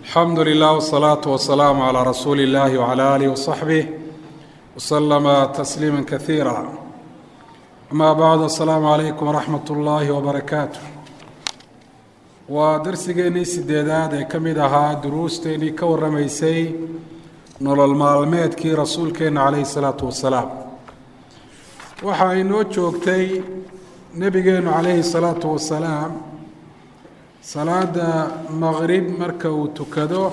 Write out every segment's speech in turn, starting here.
alxamdu lilah wsalaatu wasalaamu calaa rasuuli illahi wcala alih wasaxbih waslama tasliima kaiira amaa bacd asalaamu calaykum waraxmat ullaahi wabarakaatu waa darsigeennii sideedaad ee ka mid ahaa duruusteennii ka warramaysay nolol maalmeedkii rasuulkeenna calayhi salaatu wasalaam waxa ay noo joogtay nebigeennu calayhi salaatu wasalaam salaada maqrib marka uu tukado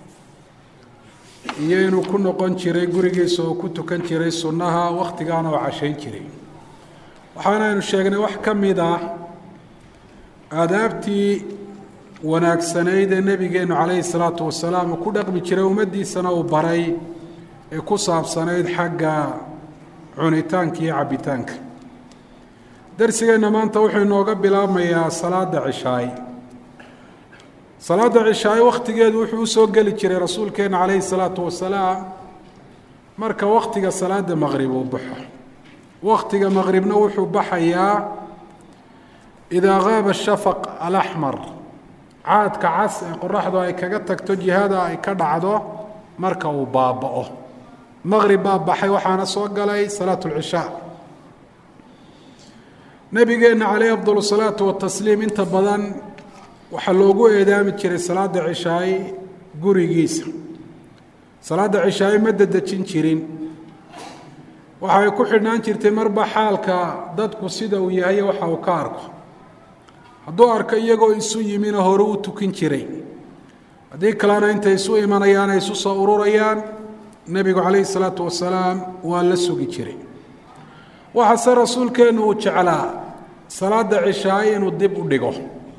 iyo inuu ku noqon jiray gurigiisa oo ku tukan jiray sunnaha wakhtigaana oo cashayn jiray waxaanaynu sheegnay wax ka mid ah aadaabtii wanaagsanayd ee nebigeennu calayhi salaatu wasalaam uu ku dhaqmi jiray ummaddiisana uu baray ee ku saabsanayd xagga cunitaanka iyo cabbitaanka darsigeenna maanta wuxuu inooga bilaabmayaa salaada cishaay salaada cishaay wakhtigeedu wuxuu usoo geli jiray rasuulkeenna calayhi salaatu wasalaam marka wakhtiga salaada maqrib uu baxo wakhtiga maqribna wuxuu baxayaa idaa qaaba shafaq alaxmar caadka cas ee qoraxdu ay kaga tagto jihada ay ka dhacdo marka uu baaba'o maqrib baa baxay waxaana soo galay salaatu lcishaa nabigeenna caleyhi afdal salaatu watasliim inta badan waxaa loogu eedaami jiray salaada cishaay gurigiisa salaada cishaay ma dedejin jirin waxay ku xidhnaan jirtay marba xaalka dadku sida uu yahay waxa uu ka arko hadduu arko iyagoo isu yimina hore u tukin jiray haddii kalena intay isu imanayaan ay isu soo ururayaan nebigu calayhi salaatu wasalaam waa la sugi jiray waxaase rasuulkeennu uu jeclaa salaada cishaay inuu dib u dhigo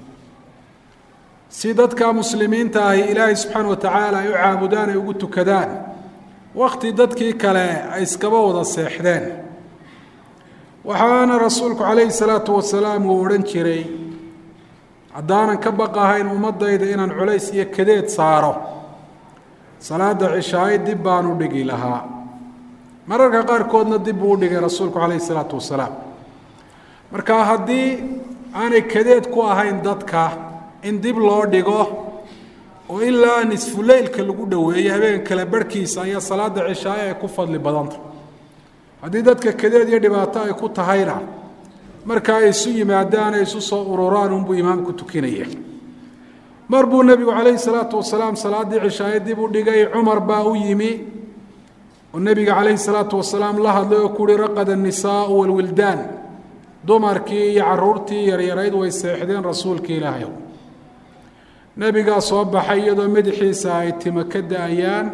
si dadka muslimiinta ahi ilaahay subxaana wa tacaala ay u caabudaan ay ugu tukadaan wakhti dadkii kale ay iskaba wada seexdeen waxaana rasuulku calayhi salaatu wasalaam uu odhan jiray haddaanan ka baqahayn ummadayda inaan culays iyo kadeed saaro salaada cishaay dib baan u dhigi lahaa mararka qaarkoodna dib buu u dhigay rasuulku calayhi salaatu wasalaam marka haddii aanay kadeed ku ahayn dadka in dib loo dhigo oo ilaa nisfuleylka lagu dhoweeyo habeen kale barhkiisa ayaa salaada cishaaye ay ku fadli badanta haddii dadka kadeed iyo dhibaato ay ku tahayna marka ay isu yimaadaan ay isu soo ururaan unbuu imaamku tukinaya mar buu nebigu calayhi salaatu wasalaam salaaddii cishaaye dib u dhigay cumar baa u yimi oo nebiga calayhi salaatu wasalaam la hadlay oo kuuhi raqada annisaau walwildaan dumarkii iyo caruurtii yaryarayd way seexdeen rasuulka ilaahay nebigaa soo baxay iyadoo madaxiisa ay timo ka da-ayaan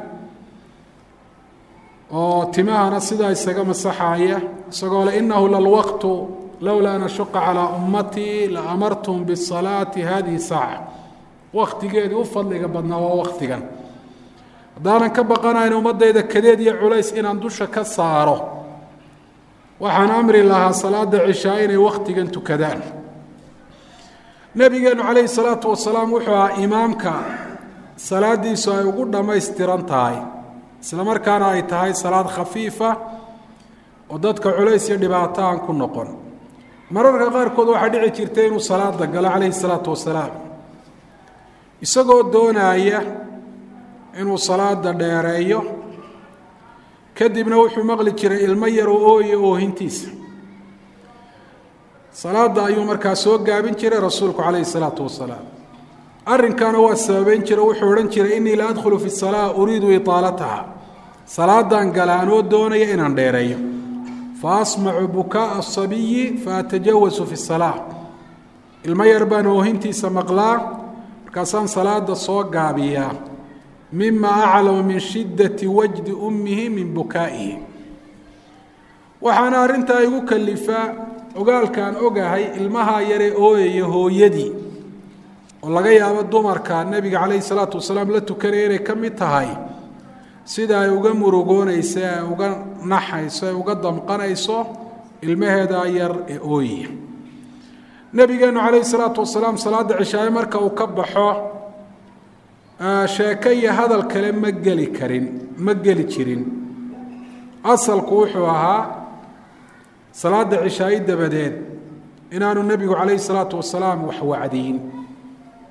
oo timahana sidaa isaga masaxaaya isagoo le innahu lalwaqtu lowlaa an ashuqa calaa ummatii la amartum bisalaati hadihi saaca wakhtigeedii u fadliga badnaa waa wakhtigan haddaanan ka baqanayn ummadayda kadeed iyo culays inaan dusha ka saaro waxaan amri lahaa salaada cishaa inay wakhtigan tukadaan nebigeenu calayhi salaatu wasalaam wuxuu ahaa imaamka salaadiisu ay ugu dhammaystiran tahay isla markaana ay tahay salaad khafiifa oo dadka culays iyo dhibaato aan ku noqon mararka qaarkood waxaa dhici jirtay inuu salaada galo calayhi salaatu wasalaam isagoo doonaaya inuu salaada dheereeyo kadibna wuxuu maqli jiray ilmo yar oo ooyo oohintiisa salaada ayuu markaa soo gaabin jiray rasuulku calayhi salaatu wasalaam arrinkaana waa sababeyn jira wuxuu odhan jiray innii la adkhulu fi salaa uriidu itaalataha salaadaan gala anoo doonaya inaan dheereeyo fa asmacu bukaaa asabiyi fa atajawasu fi salaa ilmo yar baan oohintiisa maqlaa markaasaan salaada soo gaabiyaa mima aclamu min shiddati wajdi ummihi min bukaa'ihi waxaana arrintaa igu kalifaa ogaalkaan ogahay ilmaha yare ooyaya hooyadii oo laga yaabo dumarka nebiga calayhi salaatu wasalaam la tukanaya inay ka mid tahay sida ay uga murugoonayso ay uga naxayso ay uga damqanayso ilmaheeda yar ee ooyaya nebigeennu calayhi salaatu wasalaam salaada cishaaye marka uu ka baxo sheeko iyo hadal kale ma geli karin ma geli jirin asalku wuxuu ahaa salaada cishaaye dabadeed inaanu nebigu calayhi salaatu wasalaam wax wacdiyin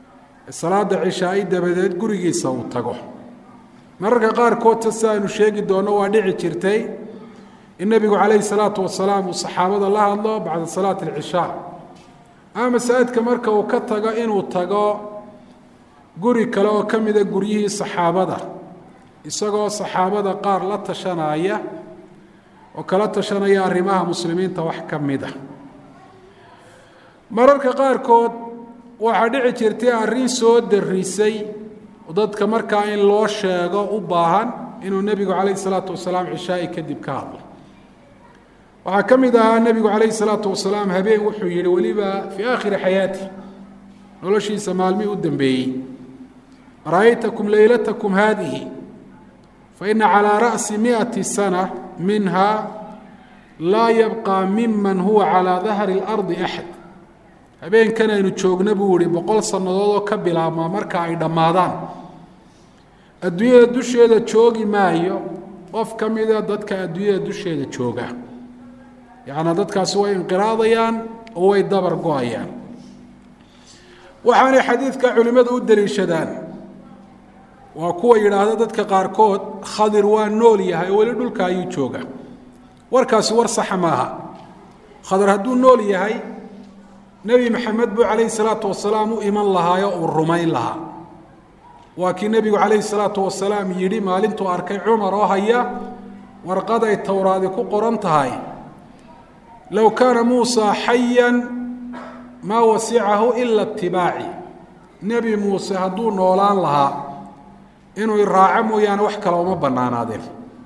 salaada cishaa-i dabadeed gurigiisa uu tago mararka qaarkoodta si aynu sheegi doonno waa dhici jirtay in nebigu calayhi salaatu wasalaam uu saxaabada la hadlo bacda salaati alcishaa ama masaajidka marka uu ka tago inuu tago guri kale oo ka mida guryihii saxaabada isagoo saxaabada qaar la tashanaya oo kala tashanaya arrimaha muslimiinta wax ka mid a mararka qaarkood waxaa dhici jirtay arrin soo darisay dadka markaa in loo sheego u baahan inuu nebigu calayhi salaatu wasalaam cishaa'i kadib ka hadlo waxaa ka mid ahaa nebigu calayhi salaatu wasalaam habeen wuxuu yihi weliba fii aakhiri xayaati noloshiisa maalmihii u dambeeyey ra'aytakum leylatakum haadihi faina calىa ra'si miئati sana minha laa yabqى miman huwa calىa dahri اlardi axad habeenkan aynu joogna buu ihi boqol sannadood oo ka bilaabmaa marka ay dhammaadaan adduunyada dusheeda joogi maayo qof ka mida dadka adduunyada dusheeda jooga yacnaa dadkaasi way inqiraadayaan oo way dabar go-ayaan waxaanay xadiidka culimmadu u daliishadaan waa kuwa yidhaahda dadka qaarkood khadir waa nool yahay oo weli dhulka ayuu jooga warkaasi war saxa maaha khadir hadduu nool yahay nebi maxamed buu calayhi salaatu wasalaam u iman lahaayo uu rumayn lahaa waa kii nebigu calayhi salaatu wasalaam yidhi maalintuu arkay cumar oo haya warqaday towraadi ku qoran tahay low kaana muusa xayan maa wasicahu ila itibaaci nebi muuse hadduu noolaan lahaa inuu iraaco mooyaane wax kale uma bannaanaadeen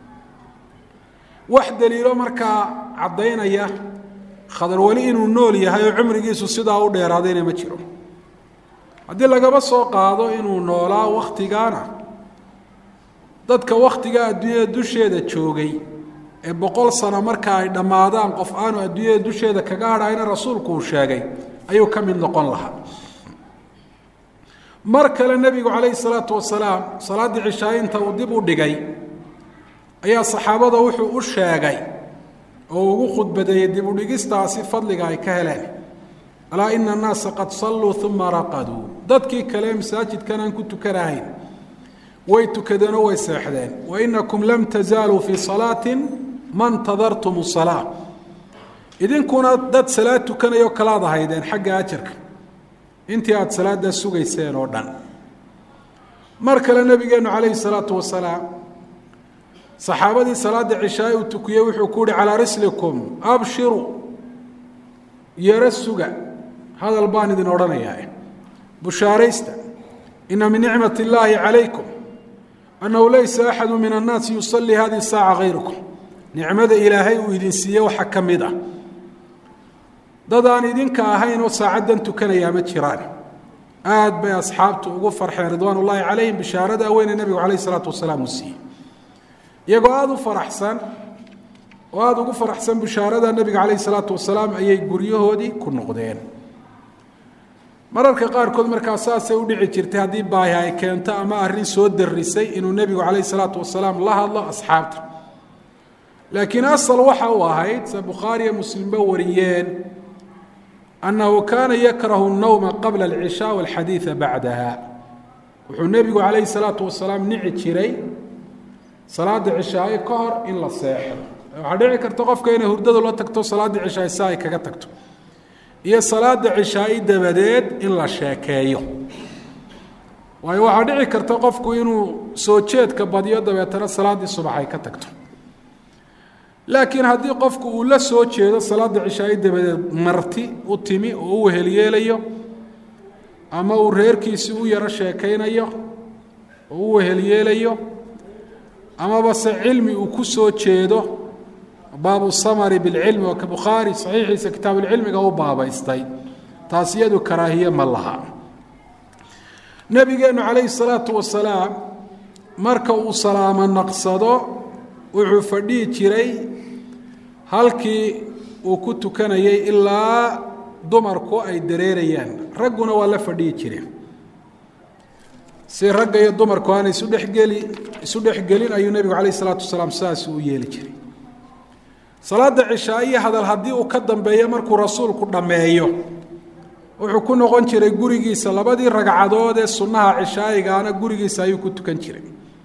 wax daliilo markaa caddaynaya khadar weli inuu nool yahay oo cumrigiisu sidaa u dheeraadayna ma jiro haddii lagaba soo qaado inuu noolaa wakhtigaana dadka wakhtiga adduunyada dusheeda joogay ee boqol sano marka ay dhammaadaan qof aanu adduunyada dusheeda kaga hadhayna rasuulku uu sheegay ayuu ka mid noqon lahaa mar kale nebigu calayhi salaatu wasalaam salaaddii cishaayinta uu dib u dhigay ayaa saxaabada wuxuu u sheegay oo ugu khudbadeeyey dib u dhigistaasi fadliga ay ka heleen alaa ina annaasa qad salluu uma raqaduu dadkii kale masaajidkan aan ku tukanahayn way tukadeenoo way seexdeen wa inakum lam tazaaluu fii salaatin ma ntadartum salaa idinkuna dad salaad tukanayoo kalaad ahaydeen xagga ajarka intii aada salaaddaa sugayseen oo dhan mar kale nebigeennu calayhi salaatu wasalaam saxaabadii salaadda cishaay uu tukiyey wuxuu ku uhi calaa rislikum abshiru yaro suga hadal baan idin odhanayaa bushaaraysta ina min nicmat illaahi calaykum annahu laysa axadu min annaasi yusallii hadihi saaca hayrukum nicmada ilaahay uu idin siiyey waxa ka mid ah dad aan idinka ahayn oo saacaddan tukanayaa ma jiraan aad bay asxaabtu ugu farxeen ridwaan ullaahi calayhim bishaarada weyne nebigu calayh isalaatu wasalaam uu siiyey iyagoo aada u faraxsan oo aada ugu faraxsan bishaarada nebiga calayh isalaatu wasalaam ayay guryahoodii ku noqdeen mararka qaarkood markaa saasay u dhici jirtay haddii baahi ay keento ama arrin soo darisay inuu nebigu calayh isalaatu wasalaam la hadlo asxaabta laakiin asal waxa uu ahayd se bukhaariyo muslimba wariyeen annahu kaana yakrahu الnowma qabla alcishaa walxadiida bacdaha wuxuu nebigu calayhi salaatu wasalaam nici jiray salaada cishaaye ka hor in la seexdo waxaa dhici karta qofka inay hurdadu la tagto salaada cishaaye si ay kaga tagto iyo salaada cishaaye dabadeed in la sheekeeyo waayo waxaa dhici karta qofku inuu soo jeedka badiyo dabeetana salaaddii subax ay ka tagto laakiin haddii qofku uu la soo jeedo salaada cishaaye dabadeed marti u timi oo u wehelyeelayo ama uu reerkiisii u yaro sheekaynayo oo u wehelyeelayo amaba se cilmi uu ku soo jeedo baabu samari bilcilmi oo ka bukhaari saxiixiisa kitaabuulcilmiga u baabaystay taas iyadu karaahiye ma laha nebigeennu calayhi salaatu wasalaam marka uu salaamo naqsado wuxuu fadhihi jiray halkii uu ku tukanayay ilaa dumarku ay dareerayaan ragguna waa la fadhihi jireen si ragga iyo dumarku aana isu dhexgeli isu dhexgelin ayuu nebigu calayh isalaatu wasalaam sidaas u yeeli jiray salaada cishaa iyo hadal haddii uu ka dambeeyo markuu rasuulku dhammeeyo wuxuu ku noqon jiray gurigiisa labadii ragcadood ee sunnaha cishaayigaana gurigiisa ayuu ku tukan jiray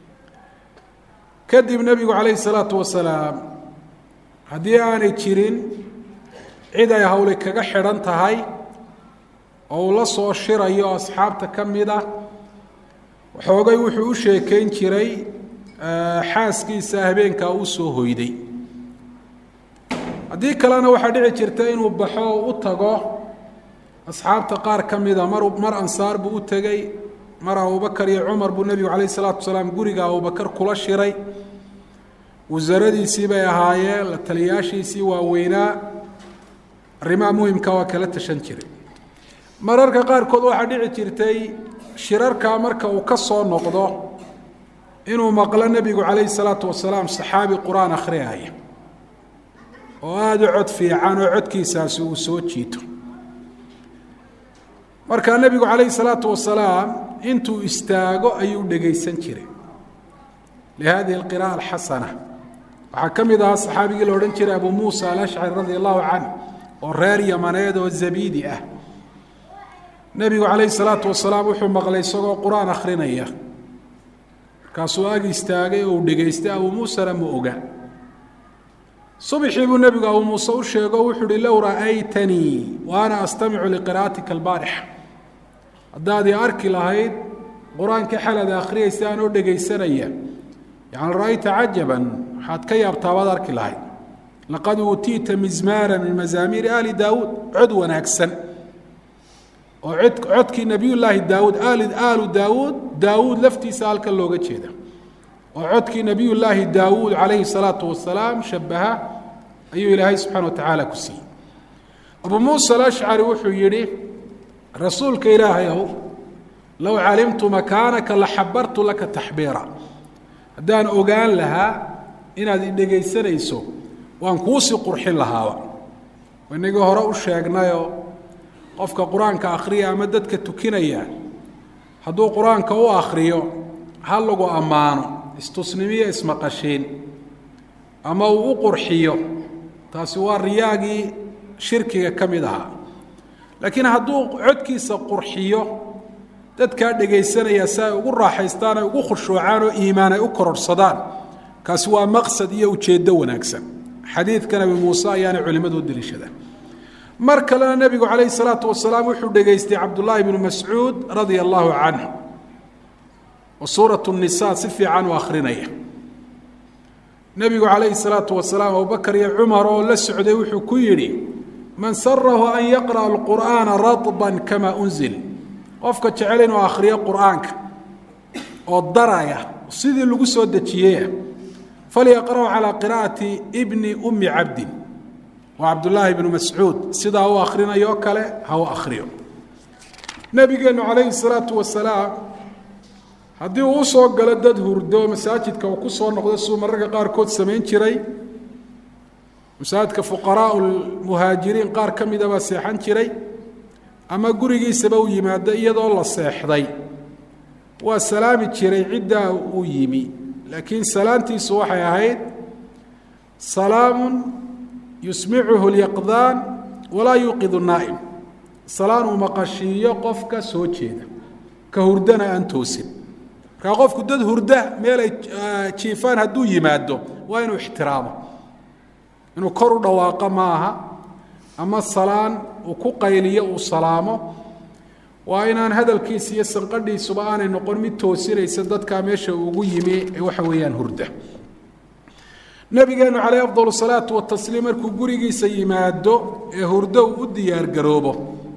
kadib nebigu calayhi salaatu wasalaam haddii aanay jirin cid ay hawli kaga xidhan tahay oo uu la soo shirayo asxaabta ka mid ah waxoogay wuxuu u sheekayn jiray xaaskiisa habeenkaa uu soo hoyday haddii kalena waxaa dhici jirta inuu baxo oo u tago asxaabta qaar ka mida mar mar ansaar buu u tegey mar abubakar iyo cumar buu nebigu calayh isalaatu wasalaam guriga abubakar kula shiray wasaradiisii bay ahaayeen la taliyaashiisii waaweynaa arrimaha muhimka waa kala tashan jiray mararka qaarkood waxaa dhici jirtay shirarkaa marka uu ka soo noqdo inuu maqlo nebigu calayhi salaatu wasalaam saxaabi qur-aan akhriyaya oo aada u cod fiican oo codkiisaasi uu soo jiito markaa nebigu calayhi salaatu wasalaam intuu istaago ayuu dhegaysan jiray lihadihi alqira'a alxasana waxaa ka mid ahaa saxaabigii la odhan jiray abu muusa alashcari radia allahu canh oo reer yamaneed oo zabiidi ah nebigu calayhi salaatu wasalaam wuxuu maqlay isagoo qur-aan akhrinaya markaasuu ag istaagay oo uu dhegaystay abuu muusena ma oga subxii buu nebigu abuu muuse u sheego wuxuu uhi low ra'aytanii wa ana astamicu liqira'atika albaarixa haddaad i arki lahayd qur-aankii xalad akhriyaysa anoo dhegaysanaya yani ra'ayta cajaban waxaad ka yaabtaa baad arki lahayd laqad uutiita mizmaara min mazaamiiri ali daawuud cod wanaagsan oo cod codkii nebiyullaahi daawuud ali aalu daawuud daawuud laftiisa halkan looga jeeda oo codkii nebiyullaahi daawuud calayhi salaatu wasalaam shabaha ayuu ilaahay subxana wa tacaala ku siiyey abuu muusa alashcari wuxuu yidhi rasuulka ilaahay ow low calimtu makaanaka la xabartu laka taxbiira haddaan ogaan lahaa inaad i dhegaysanayso waan kuusii qurxin lahaaba inagii hore u sheegnayoo qofka qur-aanka akhriya ama dadka tukinaya hadduu qur-aanka u akhriyo ha lagu ammaano istusnimiyo ismaqashiin ama uu u qurxiyo taasi waa riyaagii shirkiga ka mid ahaa laakiin hadduu codkiisa qurxiyo dadkaa dhegaysanaya si ay ugu raaxaystaan ay ugu khushuucaan oo iimaan ay u kororhsadaan kaasi waa maqsad iyo ujeeddo wanaagsan xadiidka nabi muuse ayaanay culimmadu u deliishadaan mar kalena nebigu calayhi salaatu wasalaam wuxuu dhegaystay cabdullaahi bnu mascuud radia allahu canhu oo suuratu nisa si fiican u akhrinaya nebigu calayhi salaatu wasalaam abubakar iyo cumar oo la socday wuxuu ku yidhi man sarahu an yaqra'a alqur'aana radban kama unzil qofka jecel inuu akhriyo qur'aanka oo daraya sidii lagu soo dejiyeya falyaqra'u calaa qira'ati bni ummi cabdin waa cabdullaahi bnu mascuud sidaa u akhrinayo kale ha u akhriyo nebigeennu calayhi salaatu wasalaam haddii uu usoo galo dad hurdo masaajidka uu ku soo noqdo siduu mararka qaarkood samayn jiray masaajidka fuqaraau lmuhaajiriin qaar ka mida baa seexan jiray ama gurigiisaba u yimaado iyadoo la seexday waa salaami jiray ciddaa uu yimi laakiin salaantiisu waxay ahayd salaamun yusmicuhu lyaqdaan walaa yuuqidu naa'im salaan uu maqashiiyo qofka soo jeeda ka hurdana aan toosin markaa qofku dad hurda meel ay jiifaan hadduu yimaado waa inuu ixtiraamo inuu kor u dhawaaqo ma aha ama salaan uu ku qayliyo uu salaamo waa inaan hadalkiisa iyo sanqadhiisuba aanay noqon mid toosinaysa dadkaa meesha ugu yimi ee waxa weeyaan hurda nabigeenu calayh afdal salaatu watasliim markuu gurigiisa yimaado ee hurdo uu u diyaargaroobo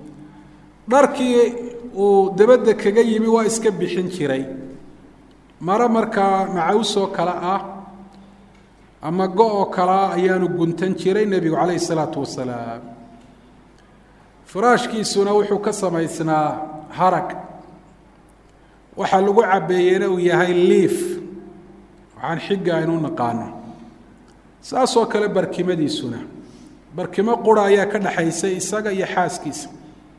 dharkii uu dabadda kaga yimi waa iska bixin jiray maro markaa macawsoo kale ah ama go-oo kalea ayaanu guntan jiray nebigu calayhi salaatu wasalaam firaashkiisuna wuxuu ka samaysnaa harag waxaa lagu cabbeeyeyna uu yahay liif waxaan xigga aynu naqaano saasoo kale barkimadiisuna barkimo qura ayaa ka dhaxaysay isaga iyo xaaskiisa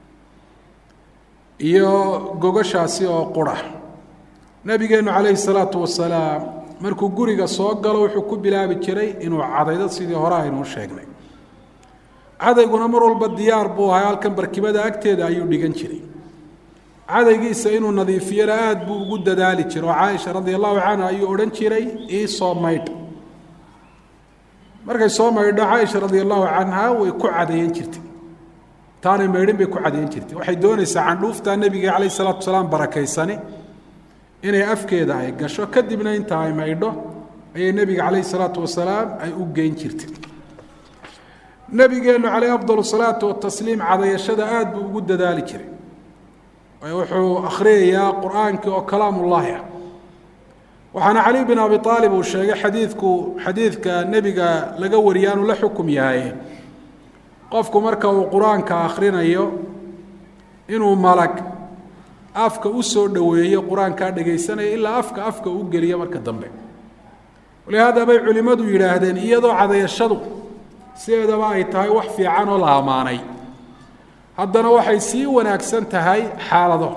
iyo gogashaasi oo qura nebigeennu calayhi salaatu wasalaam markuu guriga soo galo wuxuu ku bilaabi jiray inuu cadaydo sidii hore aynuu sheegnay cadayguna mar walba diyaar buu ahay halkan barkimada agteeda ayuu dhigan jiray cadaygiisa inuu nadiifiyana aada buu ugu dadaali jiray oo caaisha radia allahu canha ayuu odhan jiray iisoo maydh markay soo maydho caaisha radia allahu canha way ku cadayan jirtay taanay maydhin bay ku cadayan jirtay waxay doonaysaa candhuuftaa nebiga calayh salaatu salaam barakaysani inay afkeeda ay gasho kadibna inta ay maydho ayay nebiga calayh salaatu wasalaam ay u geyn jirtay nebigeennu calayh afdal salaatu watasliim cadayashada aada buu ugu dadaali jiray wuxuu akhriyayaa qur-aankii oo kalaamullaahi ah waxaana cali bin abi aalib uu sheegay xadiidku xadiidka nebiga laga wariya anuu la xukum yahay qofku marka uu qur-aanka akhrinayo inuu malag afka u soo dhoweeyo qur-aankaa dhegaysanaya ilaa afka afka u geliyo marka dambe walihaada bay culimmadu yidhaahdeen iyadoo cadayashadu sideedaba ay tahay wax fiican oo la ammaanay haddana waxay sii wanaagsan tahay xaalado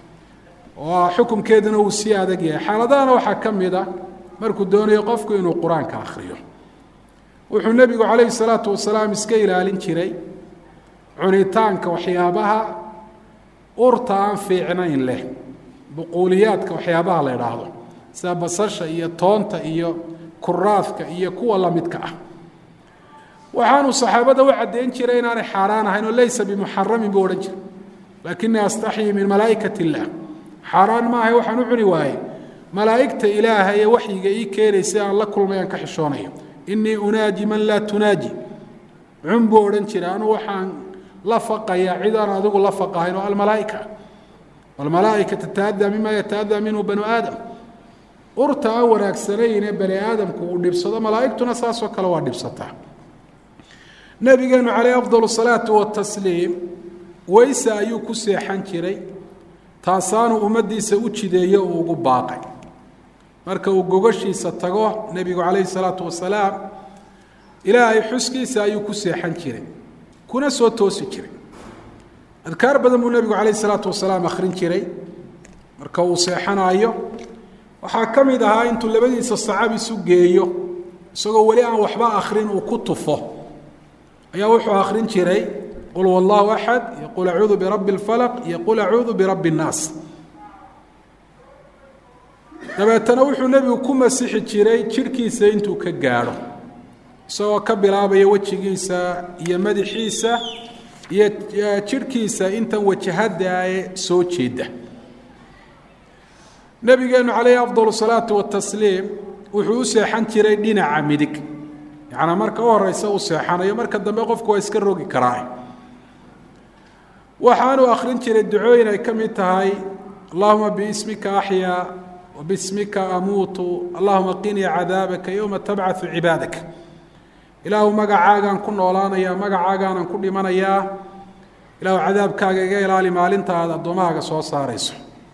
oo xukumkeeduna uu sii adag yahay xaaladahana waxaa ka mid a markuu doonayo qofku inuu qur-aanka akhriyo wuxuu nebigu calayhi salaatu wasalaam iska ilaalin jiray cunitaanka waxyaabaha urta aan fiicnayn leh buquuliyaadka waxyaabaha la idhaahdo sida basasha iyo toonta iyo kuraadka iyo kuwa lamidka ah waxaanuu saxaabada u caddeyn jiray inaanay xaaraan ahayn oo laysa bimuxaramin buu odhan jiray laakinii astaxyi min malaa'ikat illaah xaaraan maahay waxaan u cuni waaye malaa'igta ilaaha ee waxyiga ii keenaysa aan la kulmay aan ka xishoonayo inii unaaji man laa tunaaji cun buu odhan jiray anuu waxaan la faqayaa cid aan adigu la faqahayn oo almalaaika almalaaika tata'adaa mima yata'adaa minhu banu aadam urta aan wanaagsanayne bani aadamku uu dhibsado malaa'igtuna saasoo kale waa dhibsataa nabigeenu calayh afdal salaatu watasliim weyse ayuu ku seexan jiray taasaanu ummaddiisa u jideeyo uu ugu baaqay marka uu gogashiisa tago nebigu calayhi salaatu wasalaam ilaahay xuskiisa ayuu ku seexan jiray kuna soo toosi jiray adkaar badan buu nebigu calayhi salaatu wasalaam akhrin jiray marka uu seexanaayo waxaa ka mid ahaa intuu labadiisa sacab isu geeyo isagoo weli aan waxba akhrin uu ku tufo ayaa wuxuu akhrin jiray qul wallahu axad iyo qul acuudu birabbi اlfalaq iyo qul acuudu birabbi اnnaas dabeetana wuxuu nebigu ku masixi jiray jidhkiisa intuu ka gaadho isagoo ka bilaabaya wejigiisa iyo madaxiisa iyo jidhkiisa intan wajahada ee soo jeeda nebigeenu calayhi afdal salaatu watasliim wuxuu u seexan jiray dhinaca midig yacnaa marka u horeysa uu seexanayo marka dambe qofku waa iska rogi karaa waxaanuu akhrin jiray ducooyin ay ka mid tahay allahuma biismika axyaa wabismika amuutu allahuma qinii cadaabaka yowma tabcaثu cibaadaka ilaahu magacaagaan ku noolaanayaa magacaagaanan ku dhimanayaa ilaahu cadaabkaaga iga ilaali maalinta aad addoommahaaga soo saarayso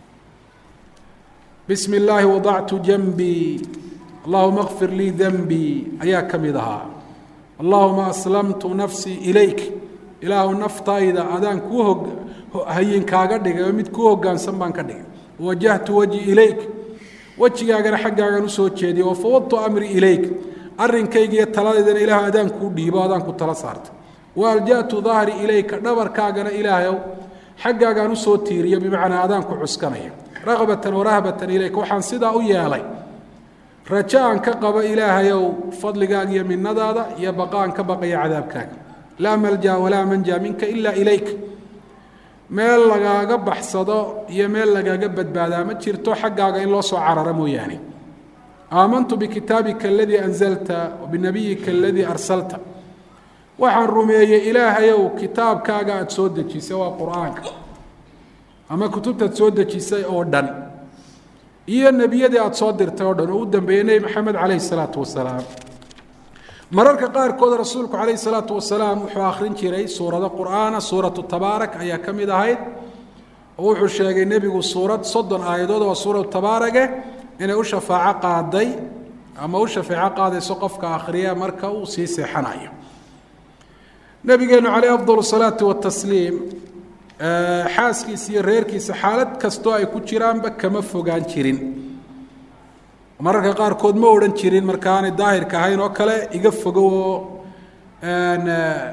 bismi illaahi wadactu janbii allahuma kfir lii denbii ayaa ka mid ahaa allahuma aslamtu nafsii ilayk ilaahu naftayda adaan kuu hog hayinkaaga dhigay oo mid kuu hogaansan baan ka dhigay wajahtu wajhi ilayk wejigaagana xaggaagan usoo jeediya wafawadtu amri ilayk arrinkayga iyo taladaydana ilaahu adaan kuu dhiibo adaan ku tala saarta waalja'tu dahri ilayka dhabarkaagana ilaahayow xaggaagaan usoo tiiriyo bimacnaa adaan ku cuskanaya ragbatan warahbatan ilayka waxaan sidaa u yeelay rajo aan ka qabo ilaahayow fadligaaga iyo minadaada iyo baqa aan ka baqaya cadaabkaaga laa malja walaa manja minka ilaa ilayk meel lagaaga baxsado iyo meel lagaaga badbaadaa ma jirto xaggaaga in loo soo cararo mooyaane aamantu bikitaabika aladii anzalta wabinabiyika aladii arsalta waxaan rumeeyey ilaahayow kitaabkaaga aada soo dejisay waa qur-aanka ama kutubtaad soo dejisay oo dhan iyo nebiyadii aada soo dirtay oo dhan oo u dambeeyey nebi maxamed calayhi salaatu wasalaam mararka qaarkood rasuulku calayhi salaatu wasalaam wuxuu akhrin jiray suurado qur'aana suuratu tabaarak ayaa ka mid ahayd oo wuxuu sheegay nebigu suurad soddon aayadood oo suuratu tabaarage inay u shafaaco qaaday ama u shafeeco qaadayso qofka akhriya marka uu sii seexanayo nabigeenu calayh afdal salaatu watasliim xaaskiisa iyo reerkiisa xaalad kastoo ay ku jiraanba kama fogaan jirin mararka qaarkood ma odhan jirin markaanay daahirka ahayn oo kale iga fogow oo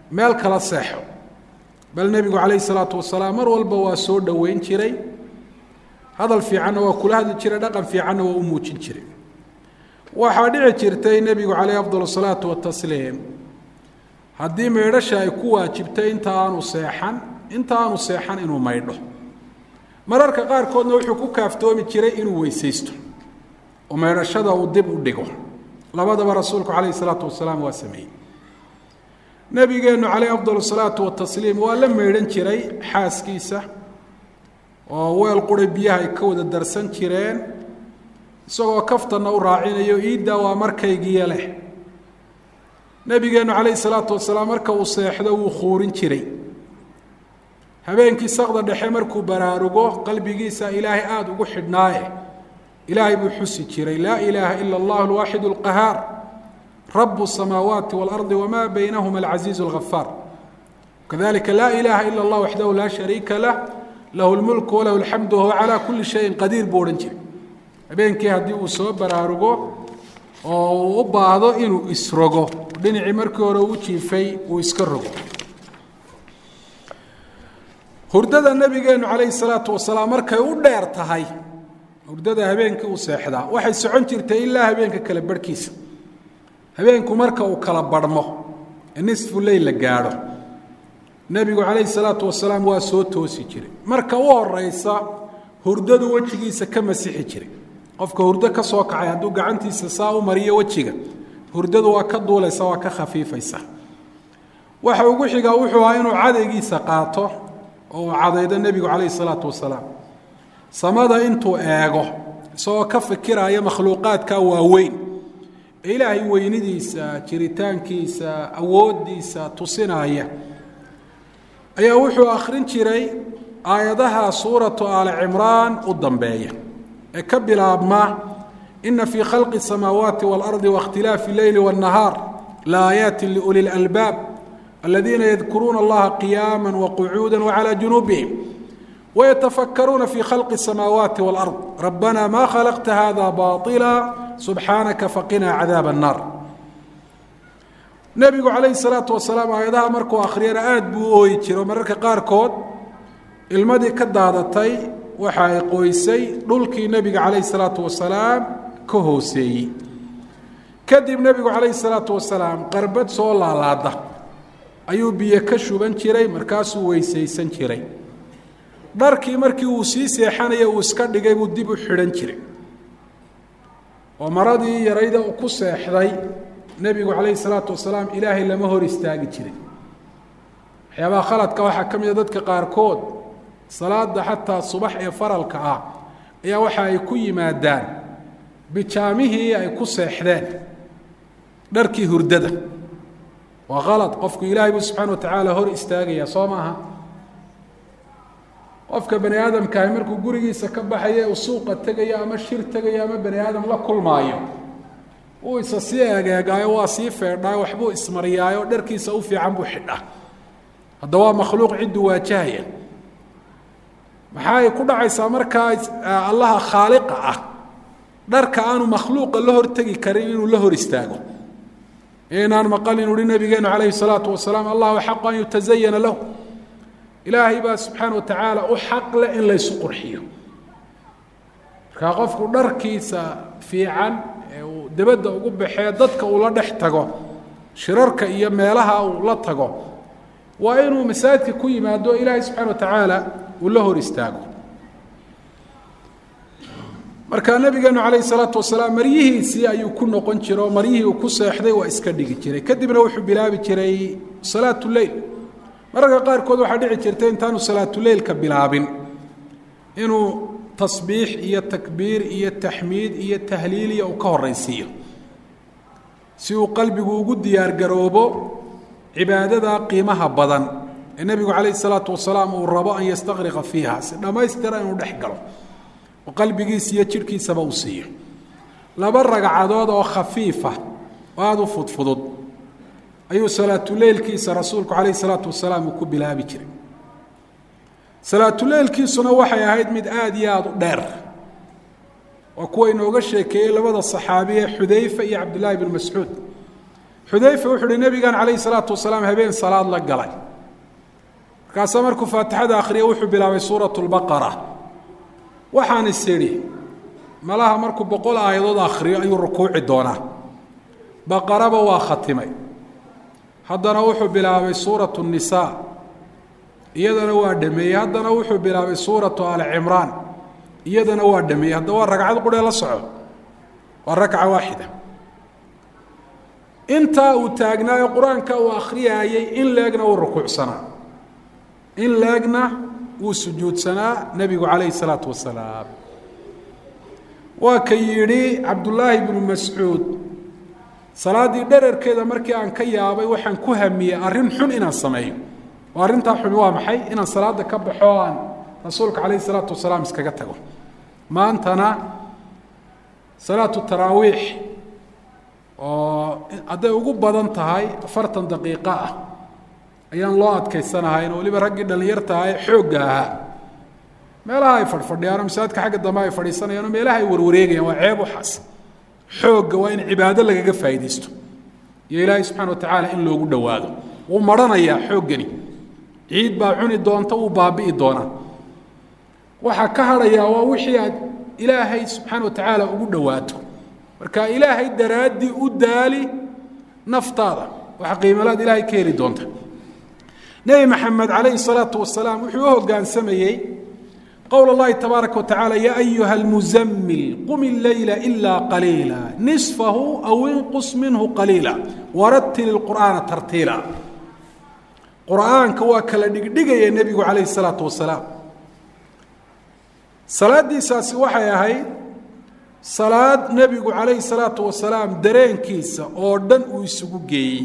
meel kala seexo bal nebigu calayhi salaatu wasalaam mar walba waa soo dhoweyn jiray hadal fiicanna waa kula hadli jiray dhaqan fiicanna waa u muujin jiray waxaa dhici jirtay nebigu calayh afdal salaatu watasliim haddii maydhasha ay ku waajibtay inta aanu seexan inta aanu seexan inuu maydho mararka qaarkoodna wuxuu ku kaaftoomi jiray inuu weysaysto oo maydhashada uu dib u dhigo labadaba rasuulku calayhi salaatu wasalaam waa sameeyey nebigeennu calayh afdal salaatu watasliim waa la maydhan jiray xaaskiisa oo weel qura biyaha ay ka wada darsan jireen isagoo kaftanna u raacinayo iiddaa waa markaygiiyo leh nebigeennu calayhi salaatu wasalaam marka uu seexdo wuu khuurin jiray habeenkii sakda dhexe markuu baraarugo qalbigiisa ilaahay aada ugu xidhnaaye ilaahay buu xusi jiray laa ilaaha ila allah alwaaxid alqahaar rabu الsamaawaati wاlardi wma baynahuma alcaziizu اlgafaar kadalika laa ilaha ila اllah waxdahu laa shariika lah lahu lmulku walahu alxamdu wahuwa calaa kuli shayin qadiir buu odhan jiray habeenkii haddii uu soo baraarugo oo uu u baahdo inuu isrogo dhinacii markii hore uu jiifay uu iska rogo hurdada nabigeenu calayhi salaatu wasalaam markay u dheer tahay hurdada habeenkii uu seexdaa waxay socon jirtay ilaa habeenka kale barhkiisa habeenku marka uu kala barhmo ee nisfu leyl la gaadho nebigu calayhi salaatu wasalaam waa soo toosi jiray marka u horeysa hurdadu wejigiisa ka masixi jiray qofka hurdo ka soo kacay hadduu gacantiisa saa u mariyo wejiga hurdadu waa ka duulaysa waa ka khafiifaysa waxa ugu xigaa wuxuu ahaa inuu cadaygiisa qaato oo uu cadaydo nebigu calayhi salaatu wasalaam samada intuu eego isagoo ka fikiraya makhluuqaadka waaweyn ee ilaahay weynidiisa jiritaankiisa awooddiisa tusinaya ayaa wuxuu akhrin jiray aayadaha suuratu aali cimraan u dambeeya ee ka bilaabma ina fii khalqi الsamaawaati wاlardi waاkhtilaafi اleyli wالnahaar laaayaati liuli اlalbaab aladiina yadkuruuna allaha qiyaama waqcuuda wcalى junuubihim wayatafakkaruuna fii khalqi الsamaawaati wاlard rabbana ma khalaqta hada baطila subxaanaka faqinaa cadaab الnaar nebigu calayhi salaatu wasalaam aayadaha markuu akhriyana aada buu u ooyi jiro mararka qaarkood ilmadii ka daadatay waxa ay qoysay dhulkii nebiga calayhi salaatu wasalaam ka hooseeyey kadib nebigu calayhi salaatu wasalaam qarbad soo laalaada ayuu biyo ka shuban jiray markaasuu weysaysan jiray dharkii markii uu sii seexanaya uu iska dhigay buu dib u xidhan jiray oo maradii yarayda uu ku seexday nebigu calayhi salaatu wasalaam ilaahay lama hor istaagi jiray waxyaabaha khaladka waxaa ka mid a dadka qaarkood salaada xataa subax ee faralka ah ayaa waxa ay ku yimaadaan bijaamihii ay ku seexdeen dharkii hurdada waa khalad qofku ilaahay buu subxana wa tacaala hor istaagaya soo maaha qofka bani aadamkaahi markuu gurigiisa ka baxayo uu suuqa tegayo ama shir tegayo ama bani aadam la kulmaayo uu isa sii egeegaayo waa sii feedhaayo waxbuu ismariyaayo dharkiisa u fiican buu xidhaa hadda waa makhluuq cidduu waajahaya maxaay ku dhacaysaa markaa allaha khaaliqa ah dharka aanu makhluuqa la hortegi karin inuu la hor istaago inaan maqal inu uhi nabigeenu calayhi salaatu wasalaam allahu xaqu an yutazayana lahu ilaahay baa subxaana wa tacaala u xaq leh in laysu qurxiyo markaa qofku dharkiisa fiican ee uu dabadda ugu baxee dadka uu la dhex tago shirarka iyo meelaha uu la tago waa inuu masaajidka ku yimaado ilaahay subxana wa tacaala uu la hor istaago markaa nabigeenu calayhi salaatu wasalaam maryihiisii ayuu ku noqon jira oo maryihii uu ku seexday waa iska dhigi jiray kadibna wuxuu bilaabi jiray salaatu leyl mararka qaarkood waxaa dhici jirtay intaanu salaatuleylka bilaabin inuu tasbiix iyo takbiir iyo taxmiid iyo tahliiliya uu ka horaysiiyo si uu qalbigu ugu diyaargaroobo cibaadada qiimaha badan ee nebigu calayhi salaatu wasalaam uu rabo an yastaqriqa fiiha si dhammaystira inuu dhex galo oo qalbigiisa iyo jidhkiisaba uu siiyo laba ragcadood oo khafiifa oo aada u fudfudud ayuu salaatuleylkiisa rasuulku calayhi salaatu wasalaam uu ku bilaabi jiray salaatuleylkiisuna waxay ahayd mid aada iyo aada u dheer waa kuwa inooga sheekeeyey labada saxaabi ee xudayfa iyo cabdillaahi bn mascuud xudayfa wuxuu uhi nebigan calayhi salaatu wasalaam habeen salaad la galay markaasaa markuu faatixada akhriya wuxuu bilaabay suuratu lbaqara waxaan is idhi malaha markuu boqol aayadood akhriyo ayuu rukuuci doonaa baqaraba waa khatimay haddana wuxuu bilaabay suuratu nisaa iyadana waa dhameeyey haddana wuxuu bilaabay suuratu ali cimraan iyadana waa dhameeyey haddaba waa ragcad quree la soco waa rakca waaxida intaa uu taagnaayo qur-aanka uu akhriyaayey in leegna uu rukuucsanaa in leegna wuu sujuudsanaa nebigu calayhi salaatu wasalaam waa ka yidhi cabdullaahi bnu mascuud salaaddii dherarkeeda markii aan ka yaabay waxaan ku hamiyey arrin xun inaan sameeyo oo arrintaa xumi waa maxay inaan salaada ka baxo o aan rasuulka calayhi salaatu wasalaam iskaga tago maantana salaatu taraawiix oo hadday ugu badan tahay afartan daqiiqo ah ayaan loo adkaysanahayn oo weliba raggii dhallinyarta ah ee xoogga ahaa meelaha ay fadhfadhiyaan oo masaajidka xagga dambe ay fadhiisanayaan oo meelaha ay warwareegayaan waa ceeb waxaas xoogga waa in cibaado lagaga faa'iidaysto iyo ilaahay subxana wa tacaala in loogu dhowaado wuu marhanayaa xooggani ciid baa cuni doonta wuu baabi'i doonaa waxaa ka hadhayaa waa wixii aad ilaahay subxaana wa tacaala ugu dhowaato marka ilaahay daraaddii u daali naftaada waxa qiimalaad ilaahay ka heli doonta nebi maxamed calayhi salaatu wasalaam wuxuu u hoggaansamayey qowl اllahi tabaaraka watacaala ya ayuha اlmuzamil qum اleyla ila qaliila nisfahu aw inqus minhu qaliila waratil اlqur'aana tartiila qur'aanka waa kala dhigdhigaya nebigu calayhi الsalaatu wasalaam salaadiisaasi waxay ahayd salaad nebigu calayhi الsalaatu wasalaam dareenkiisa oo dhan uu isugu geeyey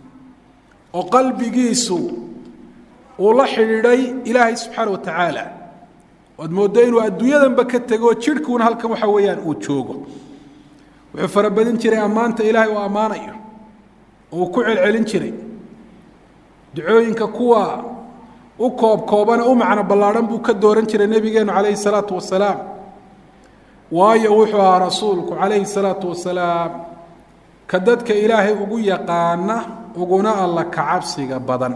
oo qalbigiisu uu la xidhiidhay ilaahay subxaana wa tacaala waad mooddo inuu adduunyadanba ka tego jidhkuuna halkan waxa weeyaan uu joogo wuxuu farabadin jiray ammaanta ilaahay uu ammaanayo oo uu ku celcelin jiray ducooyinka kuwa u koob koobana u macno ballaadhan buu ka dooran jiray nebigeennu calayhi salaatu wasalaam waayo wuxuu ahaa rasuulku calayhi salaatu wasalaam ka dadka ilaahay ugu yaqaana uguna alla kacabsiga badan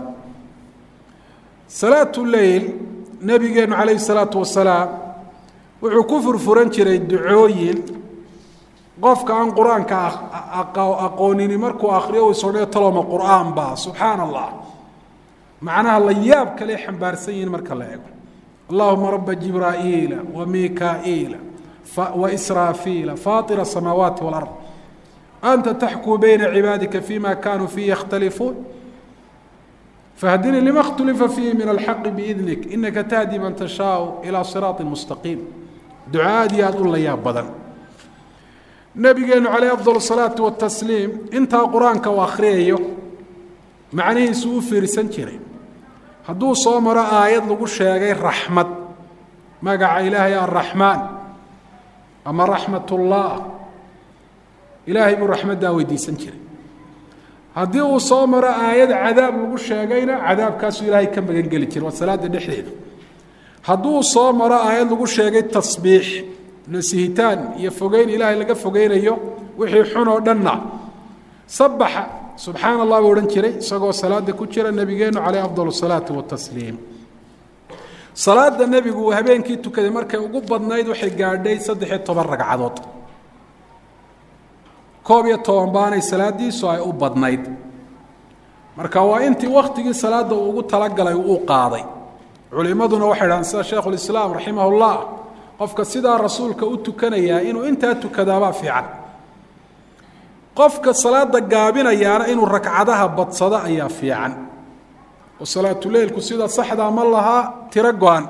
salaatu leyl nebigeennu calayhi salaatu wasalaam wuxuu ku furfuran jiray ducooyin qofka aan qur-aanka aqoonini markuu akhriyo uu isodhayo taloma qur'aan baa subxaana allah macnaha la yaab kale xambaarsan yihiin marka la eego allahuma raba jibraa'iila wa mikaa'iila wa israafiila faatira asamaawaati walard anta taxkuu bayna cibaadika fima kanuu fiihi yakhtalifuun fahdinii lima khtulifa fiihi min alxaqi biidnik inaka tahdi man tashaau ilaa siraati mustaqiim duca aad iyo aad u la yaab badan nabigeenu calayh afdal salaatu watasliim intaa qur-aanka uu akhriyayo macnihiisu u fiirsan jiray hadduu soo maro aayad lagu sheegay raxmad magaca ilaahay arraxmaan ama raxmatullah ilaahay buu raxmaddaa weydiisan jiray haddii uu soo maro aayad cadaab lagu sheegayna cadaabkaasuu ilaahay ka magan geli jiray waa salaada dhexdeeda hadduu soo maro aayad lagu sheegay tasbiix nasihitaan iyo fogeyn ilaahay laga fogeynayo wixii xun oo dhanna sabaxa subxaana allah buu odhan jiray isagoo salaada ku jira nebigeennu caleyh afdal salaati watasliim salaada nebigu uu habeenkii tukaday markay ugu badnayd waxay gaadhay saddex-iyo toban ragcadood koob iyo toban baanay salaadiisu ay u badnayd marka waa intii wakhtigii salaadda uu ugu talagalay uu qaaday culimmaduna waxay dhahaan sida sheikhulislaam raximah ullah qofka sidaa rasuulka u tukanayaa inuu intaa tukadaabaa fiican qofka salaada gaabinayaana inuu ragcadaha badsado ayaa fiican oo salaatuleylku sida saxdaa ma lahaa tiro go-an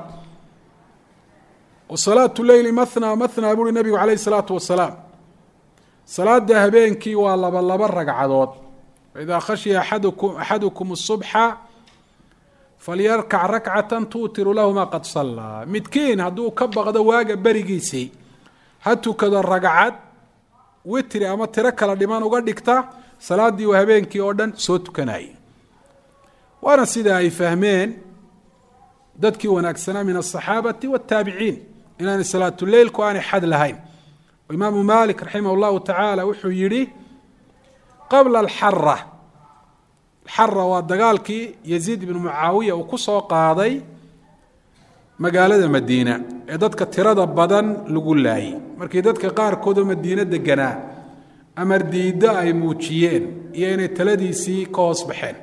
oo salaatu leyli mathnaa mathnaa buuhi nebigu calayh isalaatu wasalaam salaada habeenkii waa laba laba ragcadood faidaa khashiya aadkum axadukum الصubxa falyarkac rakcata tuutiru lahu ma qad sallaa midkiin hadduu ka baqdo waaga berigiisii ha tukado ragcad witri ama tiro kala dhiman uga dhigta salaaddii uu habeenkii oo dhan soo tukanayay waana sida ay fahmeen dadkii wanaagsanaa min aلصaxaabati wالtaabiciin inaanay salaatuleylku aanay xad lahayn imaamu malik raximah اllahu tacaala wuxuu yihi qabla alxara alxara waa dagaalkii yaziid ibnu mucaawiya uu ku soo qaaday magaalada madiina ee dadka tirada badan lagu laayay markii dadka qaarkoodoo madiine deganaa amar diiddo ay muujiyeen iyo inay taladiisii ka hoos baxeen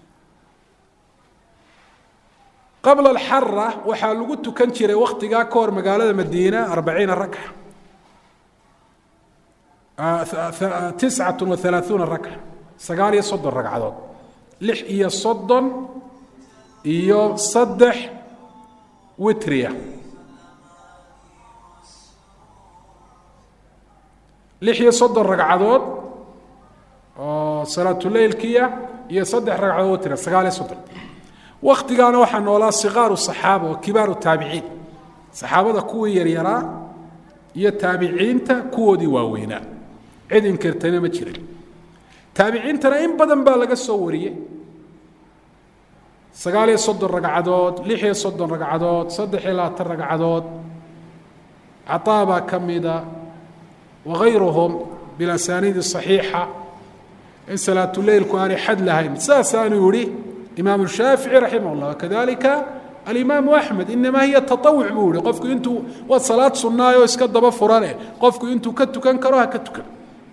qabla alxara waxaa lagu tukan jiray wakhtigaa ka hor magaalada madiina arbaciina ragca tiscat wa halaaثuuna ragca sagaal iyo soddon ragcadood lix iyo soddon iyo saddex witriya lix iyo soddon ragcadood oo salaatuleylkiya iyo saddex ragcadood witriya sagaal iyo soddon waktigaana waxaa noolaa sikaaru saxaaba oo kibaaru taabiciin saxaabada kuwii yaryaraa iyo taabiciinta kuwoodii waaweynaa cid inkirtayna ma jirin taabiciintana in badan baa laga soo wariyey sagaal iyo soddon ragcadood lix iyo soddon ragcadood saddex iyo labaatan ragcadood cataa baa ka mida wagayruhum bilasaniidi صaxiixa in salaatuleylku aanay xad lahayn saasaanuu yihi imaamu shaafici raximah اllah wakadalika alimaamu axmed inamaa hiya taawuc buu yihi qofku intuu waa salaad sunnaayoo iska daba furane qofku intuu ka tukan karo ha ka tukan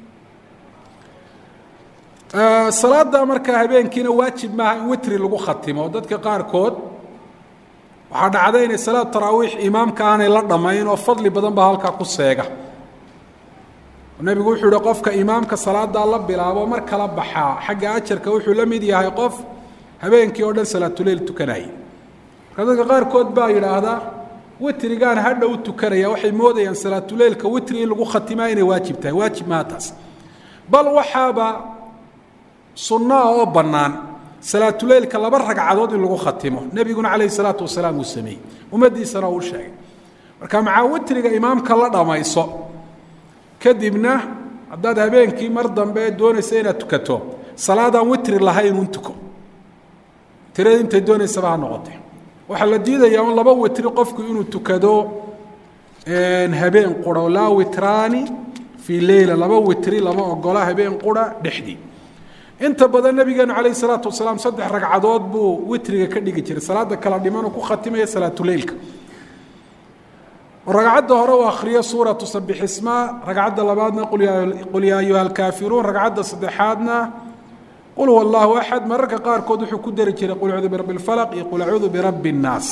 salaada markaa habeenkiina waajib maaha in witri lagu khatimo dadka qaarkood waxaa dhacda inay salaad taraawiix imaamka aanay la dhammayn oo fadli badan baa halkaa ku seega nebigu wuxuu yihi qofka imaamka salaadaa la bilaabo mar kala baxaa xagga ajarka wuxuu la mid yahay qof habeenkii oo dhan salaatuleyl tukanaya marka dadka qaarkood baa yidhaahdaa witrigaan hadha u tukanaya waxay moodayaan salaatuleylka witri in lagu khatimaa inay waajib tahay waajib maha taas bal waxaaba sunnaah oo bannaan salaatuleylka laba ragcadood in lagu khatimo nebiguna calayhi salaatu wasalaam uu sameeyey ummaddiisana uu sheegay marka macaa witriga imaamka la dhammayso kadibna haddaad habeenkii mar dambe doonaysa inaad tukato salaadaan witri lahayn un tuko tirada intay doonaysaba ha noqotee waxaa la diidayaa un laba witri qofku inuu tukado habeen qura laa witraani fii leyla laba witri lama ogola habeen qura dhexdii inta badan nabigeenu calayh salaatu wasalaam saddex ragcadood buu witriga ka dhigi jiray salaada kala dhimanuu ku khatimaya salaatuleylka ragcadda hore uu akhriyo suuratu sabixisma ragcadda labaadna qul yaa ayuha alkaafiruun ragcadda saddexaadna qul huwa allahu axad mararka qaarkood wuxuu ku dari jiray qul acuudu birabbi اlfalaq iyo qul acuudu birabbi اnnaas